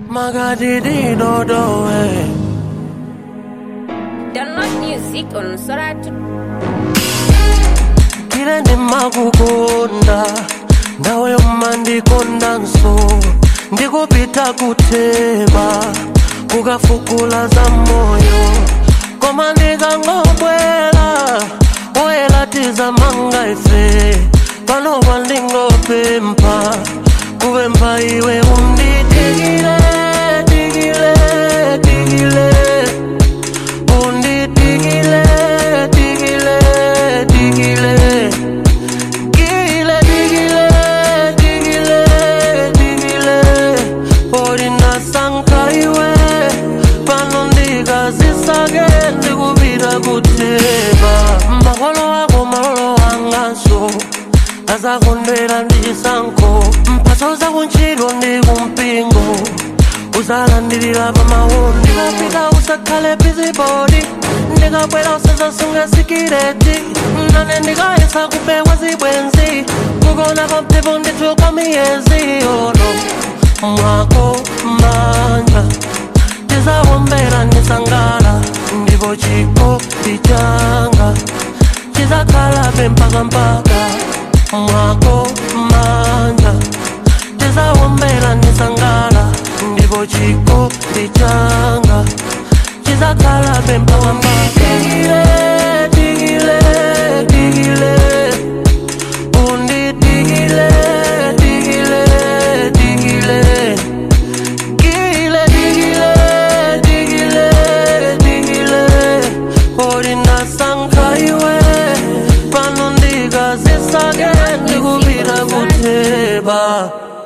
makadididodowe Download music on Soratu. kile ndimakukonda ndawe umandikonda nso ndikupita kuteba kukafukula za moyo koma ndikangobwela oyelatiza manga ife panopa ndingopempha kupempha iwe unditikile tikile tikile unditikile tikile tikile Digile, digile, digile, digile Orina sankaiwe Pano ndikazisake ndikupita kuteba Makolo ako malolo anganso azakondwera ndichisankho mphatso zakuntchito ndi kumpingo uzalandirira pamawu ndikapita usakhale bizibodi ndikabwera usazasunga sikireti nane ndikayesa kupewa zibwenzi kukona kwa mphepo ndithu kwa miyezi ono mwako manja tizawombera ndisangala ndipo chikopi changa chizakhalabe mpaka mpaka mwako manja tizawombera ndisangala ndipo chikopi changa chizakhalabe mpaka mpaka Digile, digile, digile undidigile digile digile Digile, digile, digile, digile Orina sankaiwe Pano ndikazisake ndikupita kuteba